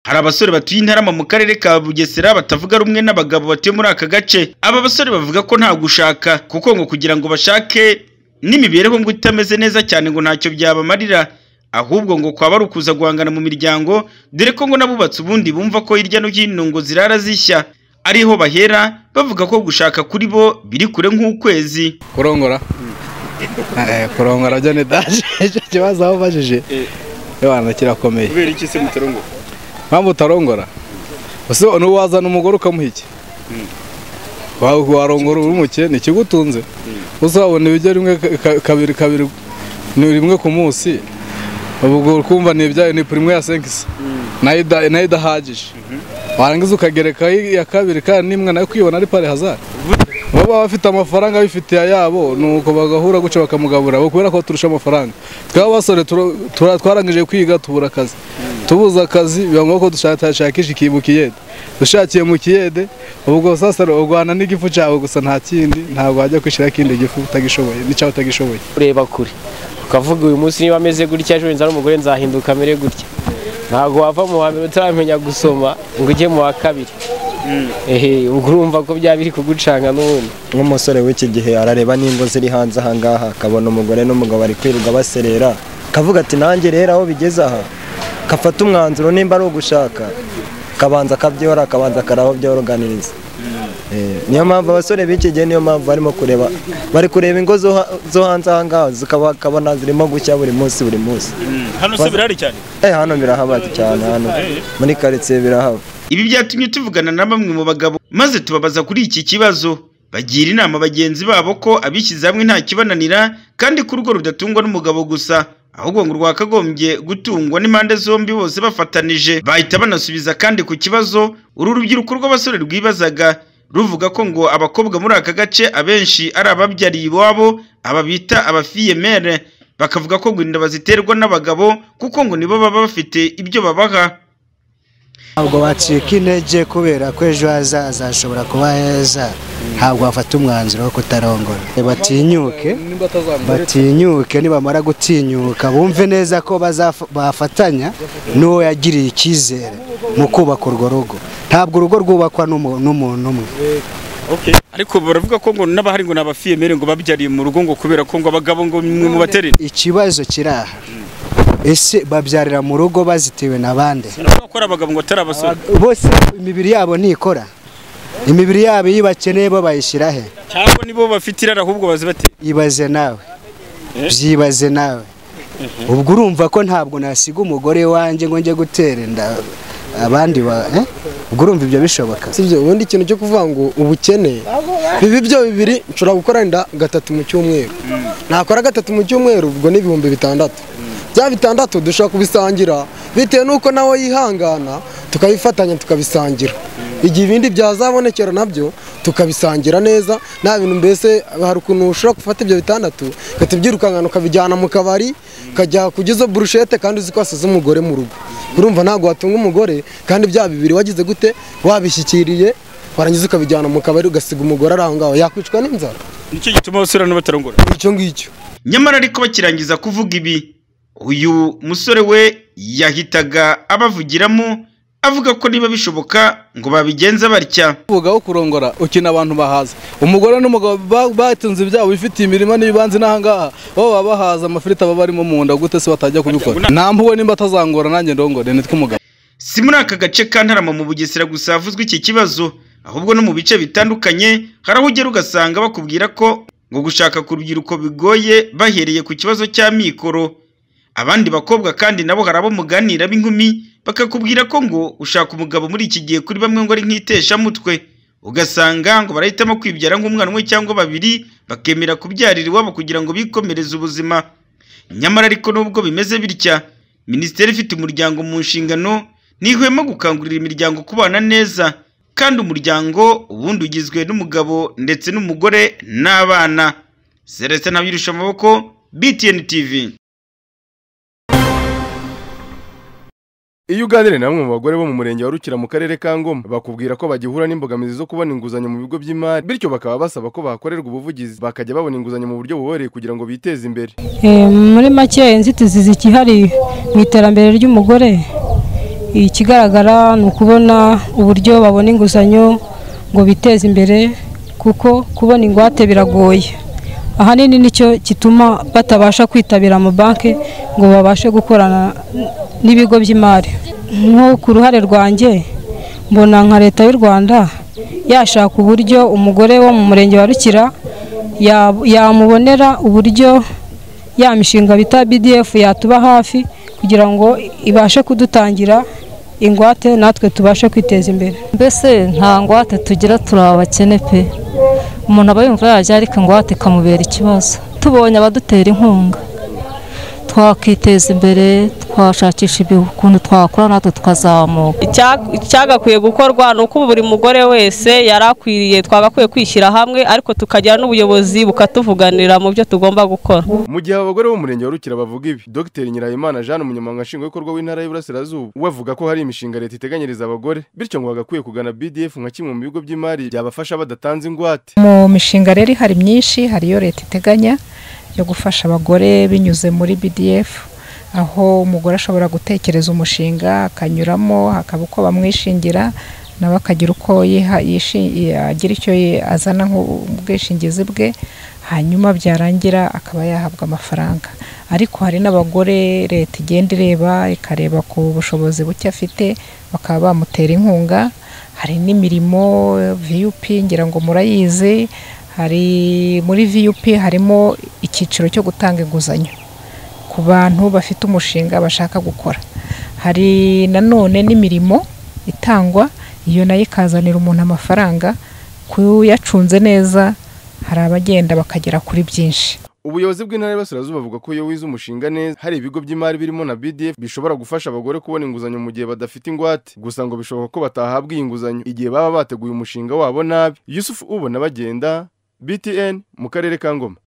Hari abasore batuye i Ntarama mu karere ka Bugesera batavuga rumwe n'abagabo batuye muri aka gace. Aba basore bavuga ko nta gushaka kuko ngo kugira ngo bashake n'imibereho ngo itameze neza cyane ngo ntacyo byabamarira, ahubwo ngo kwaba ari ukuza guhangana mu miryango, dore ko ngo n'abubatse ubundi bumva ko hirya no hino ngo zirara zishya. Ariho bahera bavuga ko gushaka kuri bo biri kure nk'ukwezi. kurongora kurongora byo ni daje icyo kibazo aho ubajije yabana kirakomeye kubera iki se mutarongora mpamvu utarongora ese n'ubu wazana umugore ukamuha iki Wa- warongora uri umukene ikigutunze uzabona ibijya rimwe ka- ka- kabiri kabiri ni rimwe ku munsi ubwo kumva ni ibyayo ni purime ya senkisi nayo ida- nayo idahagije warangiza ukagerekaho iya kabiri kandi n'imwe nayo kwibona ari pari hazari baba bafite amafaranga abifitiye ayabo nuko bagahura gutyo bakamugabura bo kubera ko turusha amafaranga twaba basore turo- tura- twarangije kwiga tubura akazi tubuze akazi biba ngombwa ko dushakishakisha ikintu mu kiyede dushakiye mu kiyede ubwo sasa urwana n'igifu cyawe gusa nta kindi ntabwo wajya kwishyiraho ikindi gifu utagishoboye n'icyawe utagishoboye ureba kure ukavuga uyu munsi niba ameze gutya ejo nzara umugore nzahinduka amere gutya ntabwo wava mu wa mbere utaramenya gusoma ngo ujye mu wa kabiri ehe ubwo urumva ko byaba biri kugucanga n'ubundi nk'umusore w'iki gihe arareba n'ingo ziri hanze ahangaha akabona umugore n'umugabo bari kwirirwa baserera akavuga ati nanjye rero aho bigeze aha kafata umwanzuro nimba ari ugushaka akabanza akabyorora akabanza akaraho byoroganiriza Eh, niyo mpamvu abasore b'iki gihe niyo mpamvu barimo kureba bari kureba ingo zo ha- zo hanze ahangaha zikabona zirimo gushya buri munsi buri munsi hano se birahari cyane eh hano birahaba cyane hano muri karitsiye birahaba Ibi byatumye tuvugana na bamwe mu bagabo maze tubabaza kuri iki kibazo. Bagira inama bagenzi babo ko abishyize hamwe nta kibananira kandi ko urugo rudatungwa n'umugabo gusa, ahubwo ngo rwakagombye gutungwa n'impande zombi bose bafatanije. Bahita banasubiza kandi ku kibazo uru rubyiruko rw'abasore rwibazaga ruvuga ko ngo abakobwa muri aka gace abenshi ari ababyariye iwabo, aba bita abafiyemere. Bakavuga ko ngo inda baziterwa n'abagabo kuko ngo nibo baba bafite ibyo babaha. ntabwo wacika intege kubera ko ejo hazaza hashobora kuba heza ntabwo wafata umwanzuro wo kutarongora batinyuke nimba atazambere batinyuke nibamara gutinyuka bumve neza ko bazaf- bafatanya n'uwo yagiriye icyizere mu kubaka urwo rugo ntabwo urugo rwubakwa n'umu- n'umuntu umwe ariko baravuga ko ngo n'abahari ngo ni abafiyemere ngo babyariye mu rugo ngo kubera ko ngo abagabo ngo mwe mubaterere ikibazo kiri aha ese babyarira mu rugo bazitiwe na bande navuga ko ari abagabo ngo atari abasore bose imibiri yabo ntikora imibiri yabo iyo bakeneye bo bayishyira he cyangwa nibo bafite irari ahubwo bazibatera ibaze nawe Eh? byibaze nawe ubwo urumva ko ntabwo nasiga umugore wanjye ngo njye gutera inda abandi ba eh? ubwo urumva ibyo bishoboka sibyo ubundi ikintu cyo kuvuga ngo ubukene bibi byo bibiri nshobora gukora inda gatatu mu cyumweru nakora gatatu mu cyumweru ubwo ni ibihumbi bitandatu bya bitandatu dushobora kubisangira bitewe n'uko nawe yihangana tukabifatanya tukabisangira igihe ibindi byazabonekera nabyo tukabisangira neza nta bintu mbese hari ukuntu ushobora gufata ibyo bitandatu ugahita ubyirukankana ukabijyana mu kabari ukajya kujya izo burushete kandi uzi ko wasize umugore mu rugo urumva ntabwo watunga umugore kandi bya bibiri wagize gute wabishyikiriye warangiza ukabijyana mu kabari ugasiga umugore ari aho ngaho yakwicwa n'inzara nicyo gituma abasore hano batarongora icyo ngicyo nyamara ariko bakirangiza kuvuga ibi uyu musore we yahitaga abavugiramo avuga ko niba bishoboka ngo babigenza batya uvuga wo kurongora ukina abantu bahaza umugore n'umugabo ba- batunze ibyabo bifitiye imirima n'ibibanza n'ahangaha bo baba bahaza amafiriti aba barimo mu nda gute se batajya kubikora nta mpuwe nimba atazangora nanjye ndongore nitwe umugabo si muri aka gace ka Ntarama mu Bugesera gusa havuzwe iki kibazo ahubwo no mu bice bitandukanye hari aho ugera ugasanga bakubwira ko ngo gushaka ku rubyiruko bigoye bahereye ku kibazo cya mikoro abandi bakobwa kandi nabo hari abo muganira b'inkumi bakakubwira ko ngo ushaka umugabo muri iki gihe kuri bamwe ngo ari nk'iteshamutwe ugasanga ngo barahitamo kwibyara nk'umwana umwe cyangwa babiri bakemera kubyarira iwabo kugira ngo bikomereze ubuzima nyamara ariko nubwo bimeze bitya minisiteri ifite umuryango mu nshingano ntihwema gukangurira imiryango kubana neza kandi umuryango ubundi ugizwe n'umugabo ndetse n'umugore n'abana Celestin Ntabyirushya amaboko BTN TV Iyo uganiriye na bamwe mu bagore bo mu murenge wa Rukira mu karere ka Ngoma bakubwira ko bagihura n'imbogamizi zo kubona inguzanyo mu bigo by'imari bityo bakaba basaba ko bakorerwa ubuvugizi bakajya babona inguzanyo mu buryo buboroheye kugira ngo biteze imbere Eh, muri make inzitizi zikihari mu iterambere ry'umugore ikigaragara ni ukubona uburyo babona inguzanyo ngo biteze imbere kuko kubona ingwate biragoye ahanini nicyo gituma batabasha kwitabira amabanki ngo babashe gukorana n'ibigo by'imari nko ku ruhare rwanjye mbona nka leta y'u rwanda yashaka uburyo umugore wo mu murenge wa rukira ya- yamubonera uburyo ya mishinga bita bdf yatuba hafi kugira ngo ibashe kudutangira ingwate natwe tubashe kwiteza imbere mbese nta ngwate tugira turi abakene pe umuntu aba yumva yarya ariko ingwate ikamubera ikibazo tubonye abadutera inkunga twakiteza imbere twashakisha ukuntu twakora natwe tukazamuka icyagakwiye gukorwa ni uko buri mugore wese yari akwiriye twagakwiye kwishyira hamwe ariko tukagira n'ubuyobozi bukatuvuganira mu byo tugomba gukora Mu gihe abagore bo mu murenge wa Rukira bavuga ibi Dr Nyirayimana Jeanne umunyamabanga nshingwabikorwa w'intara y'Iburasirazuba we avuga ko hari imishinga leta iteganyiriza abagore bityo ngo bagakwiye kugana BDF nka kimwe mu bigo by'imari byabafasha badatanze ingwate mu mishinga rero hari myinshi hari iyo leta iteganya yo gufasha abagore binyuze muri BDF aho umugore ashobora gutekereza umushinga akanyuramo hakaba uko bamwishingira nawe akagira uko yiha- yishi- agira icyo yi- azana nk'ubwishingizi bwe hanyuma byarangira akaba yahabwa amafaranga ariko hari n'abagore leta igenda ireba ikareba ku bushobozi buke afite bakaba bamutera inkunga hari n'imirimo VUP ngira ngo murayizi hari muri VUP harimo icyiciro cyo gutanga inguzanyo ku bantu bafite umushinga bashaka gukora hari nanone n'imirimo itangwa iyo nayo ikazanira umuntu amafaranga kuyacunze neza hari abagenda bakagera kuri byinshi Ubuyobozi bw'intara y'Iburasirazuba buvuga ko iyo wize umushinga neza hari ibigo by'imari birimo na BDF bishobora gufasha abagore kubona inguzanyo mu gihe badafite ingwate gusa ngo bishoboka ko batahabwa iyi nguzanyo igihe baba bateguye umushinga wabo nabi Yusuf Ubona bagenda BTN mu karere ka Ngoma